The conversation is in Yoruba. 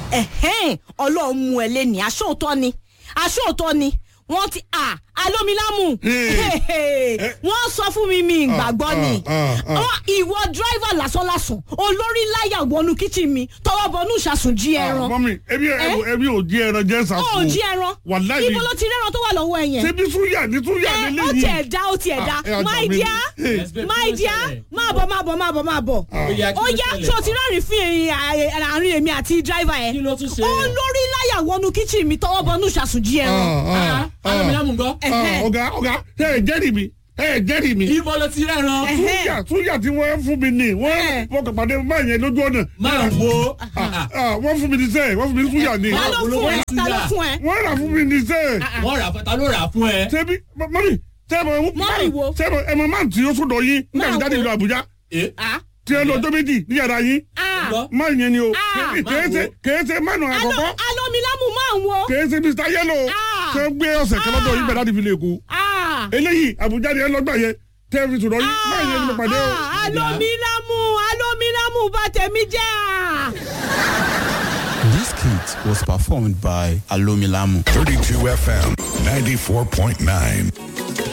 ẹ̀hẹ́n ọlọ́run mú ẹ lé ní aṣóòótọ́ ni aṣóòótọ́ ni wọ́n ti à alómilámù wọ́n sọ fún mi mi ìgbàgbọ́ ni ah, ah. Wọ́n- ìwọ dírẹ́fà lásánlásán olórí láyà wọnú kíchìn mi tọwọ́ bọnú ìṣàsùn jí ẹran mọ́mí ebi ebi ò jí ẹran jẹ́ ó sàfún. jí ẹran wàláhì ibo ló ti rẹ́ran tó wà lọ́wọ́ ẹ yẹn ṣebí súyà ní súyà ẹ nílé ó yìí. tiẹ̀ dá ó tiẹ̀ dá Ah, ẹ ọjà my mi. dear Hey. my dear máa bọ̀ máa bọ̀ máa bọ̀ máa bọ̀ Ó yá, kí ó ló yá ṣẹlẹ̀? tí o ti rẹ́rìn fún ẹ̀yìn àárín èmi àti dírẹ́fà kí yẹn ló tún ṣe. olórí láyà wọnú kíchìn mi tọwọ́ bọnú ìṣàsùn jí ẹran Ah, ah, alómilámù gbọ́. ah, Ẹ̀hẹ́. ọ̀gá ọ̀gá ẹ jẹ́rìí mi ẹ jẹ́rìí mi. ibo ló ti rẹ́ran. Ẹ̀hẹ́. súyà súyà tí wọ́n fún mi ní wọ́n Ẹ̀. fọkàn pàdé máa yẹn lójú ọ̀nà. máa wo. Ah, wọ́n fún mi ní sẹ́ẹ̀ wọ́n fún mi ní súyà ní. ta ló fún ẹ ta ló fún ẹ wọ́n rà fún mi ní sẹ́ẹ̀. wọ́n rà fún ta ló rà fún ẹ. ṣebí mọ́mí sẹ́ẹ̀mọ̀ Mọ́mì wo? sẹ́ẹ̀mọ̀ ẹ̀mọ̀ máa tí ó sọ̀dọ̀ yín nígbà tí Máa jáde wo? ìlú Àbújá ẹ Ah, tí ẹ lọ ọjọ́ méjì ní yàrá yín ah. gbọ́. máa yẹn ni o Ah, kèése kèése mánu Alo- àkọ́kọ́ alomilamu máa ń wo kèése Mr Yellow Ah. ṣe gbé ọ̀sẹ̀ kan lọ́dọ̀ yín bẹ̀rẹ̀ láti fi lè kú Ah, eléyìí Àbújá ni ẹ lọ́gbà yẹn tẹ́ fi sọ̀dọ̀ yín máa yẹn ni mo pàdé o. ah, alomilamu alomilamu bá tẹ̀mí jẹ́ à. This skit was performed by Alomilamu. 32 FM 94.9.